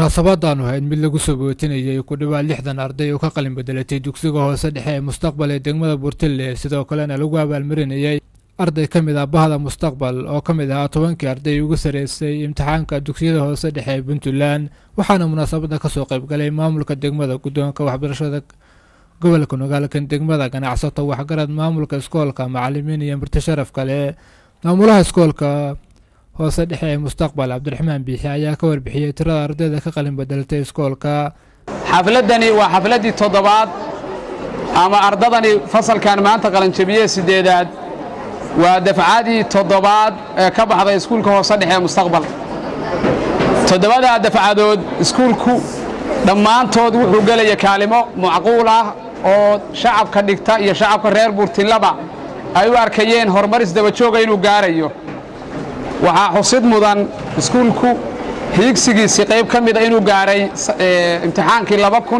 munaasabadan ahayd mid lagu soo bootinayay ku dhowaad lixdan arday oo ka qalin bedelatay dugsiga hoose dhexe ee mustaqbal ee degmada buurtille sidoo kalena lagu abaalmarinayay arday ka mid ah bahda mustaqbal oo ka mid ahaa tobankii arday ugu sareysay imtixaanka dugsiyada hoose dhexe ee puntland waxaana munaasabada kasoo qaybgalay maamulka degmada guddoonka waxbarashada gobolka nogaalkan degmada ganacsato waxgarad maamulka iskoolka macalimiin iyo marti sharaf kale maamulaha iskoolka hoose dhexe ee mustaqbal cabdiraxmaan biixi ayaa ka warbixiyey tirada ardayda ka qalin bedelatay iskoolka xafladdani waa xafladdii toddobaad ama ardadani fasalkan maanta qalanjabiye siddeedaad waa dafcadii toddobaad ee ka baxday iskuulka hoose dhexe ee mustaqbal toddobadaa dafcadood iskuulku dhammaantood wuxuu gelaya kaalimo macquul ah oo shacabka dhigta iyo shacabka reer buurtillaba ay u arkayeen horumaris dabajooga inuu gaarayo waxaa xusid mudan iskuulku hiigsigiisii qayb ka mida inuu gaaray imtixaankii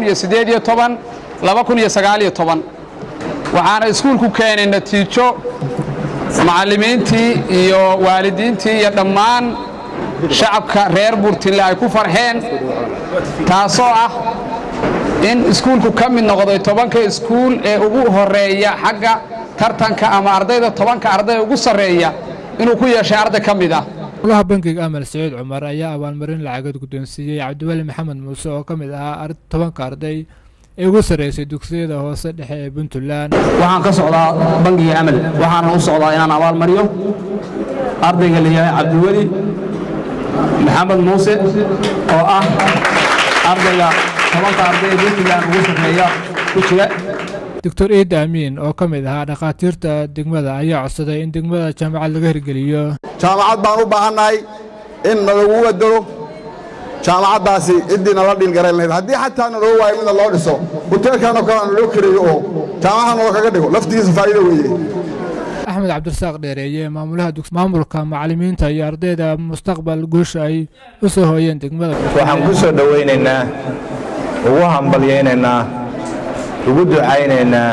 waxaana iskuulku keenay natiijo macallimiintii iyo waalidiintii iyo dhammaan shacabka reer buurtille ay ku farxeen taasoo ah in iskuulku ka mid noqday tobanka iskuul ee ugu horeeya xagga tartanka ama ardayda tobanka arday ugu sarreeya inuu ku yeeshay arday ka mid ah maamulaha bankiga amal saciid cumar ayaa abaalmarin lacageed guddoonsiiyey cabdiweli maxamed muuse oo ka mid ahaa tobanka arday ee ugu sarreysay dugsiyada hoose dhexe ee puntland waxaan ka socdaa bankiga amal waxaana u socdaa inaan abaalmariyo ardayga la yahay cabdiweli maxamed muuse oo ah ardayga tobanka arday ee puntland ugu sarreeya ku jira doctor iida amiin oo ka mid ahaa dhakhaatiirta degmada ayaa codsaday in degmada jaamacad laga hirgeliyo jaamacad baan u baahannahay in nalagu wadalo jaamacaddaasi ciddii nala dhiilgarayn lahayd haddii xataa naloo waayo midna loo dhiso huteelkanoo kalena naloo kareeyo oo jaamacada naloo kaga dhigo laftigiisa faa'iido weeye axmed cabdirasaaq dheereeye maamulaha maamulka macallimiinta iyo ardayda mustaqbal guusha ay u soo hooyeen degmada waxaan ku soo dhowaynaynaa ugu hambalyaynaynaa ugu ducaynaynaa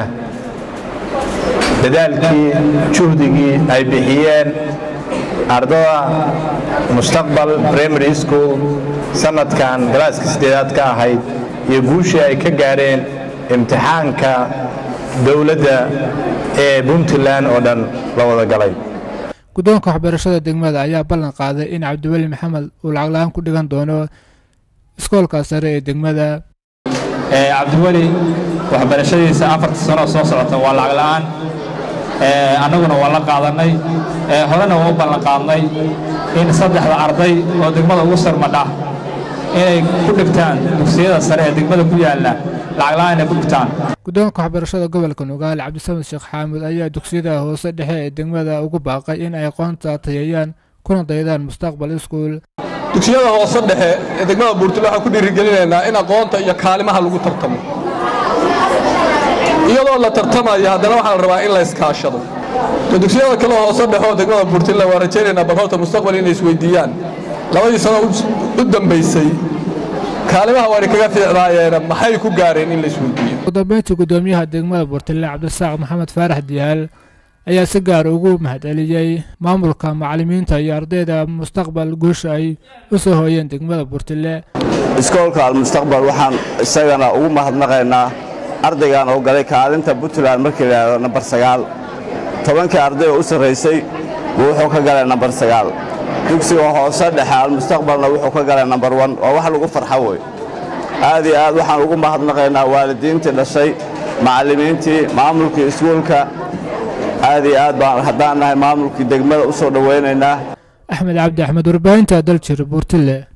dadaalkii juhdigii ay bixiyeen ardada mustaqbal primary school sannadkan galaaska siddeedaad ka ahayd iyo guushii ay ka gaadheen imtixaanka dowladda ee puntland oo dhan la wada galay guddoonka waxbarashada degmada ayaa ballan qaaday in cabdiweli maxamed uu lacag la-aan ku dhigan doono iskoolka sare ee degmada cabdiweli waxbarashadiisa afarta sanoo soo socota waa lacag la'aan annaguna waa la qaadannay horena waa u ballan qaadnay in saddexda arday oo degmada ugu sarmadha inay ku dhigtaan dugsiyada sare ee degmada ku yaalla lacag la'aan inay ku dhigtaan guddoonka waxbarashada gobolka nugaal cabdisamed sheekh xaamud ayaa dugsiyada hoose dhexe ee degmada ugu baaqay in ay aqoonta tayeeyaan kuna daydaan mustaqbal iskuul dugsiyada hoose dhexe ee degmada buurtile waxaan ku dhiirigelinaynaa in aqoonta iyo kaalimaha lagu tartamo iyadoo la tartamaya haddana waxaa la rabaa in la iskaashado dugsiyada kale hoose dhexe oo degmada buurtile waa rajaynaynaa bal horta mustaqbal inay isweydiiyaan labadii sano u dambaysay kaalimaha waana kaga fiicnaayeena maxay ku gaareen in la isweydiiyo ugu dambeyntii guddoomiyaha degmada buurtile cabdirasaaq maxamed faarax diyaal ayaa si gaar ugu mahadceliyey maamulka macallimiinta iyo ardayda mustaqbal guusha ay u soo hooyeen degmada buurtille iskoolka almustaqbal waxaan isagana ugu mahadnaqaynaa ardaygan oo galay kaalinta puntland markii la yidhahdo nambar sagaal tobankii arday oo u sarraysay buu wuxuu ka galay nambar sagaal dugsiga hoose dhexe almustaqbalna wuxuu ka galay nambar wan waa wax lagu farxo wey aad iyo aad waxaan ugu mahadnaqaynaa waalidiintii dhashay macallimiintii maamulkii iskuulka aad iyo aad baan haddaan nahay maamulkii degmada u soo dhowaynaynaa axmed cabdi axmed warbaahinta daljir buurtille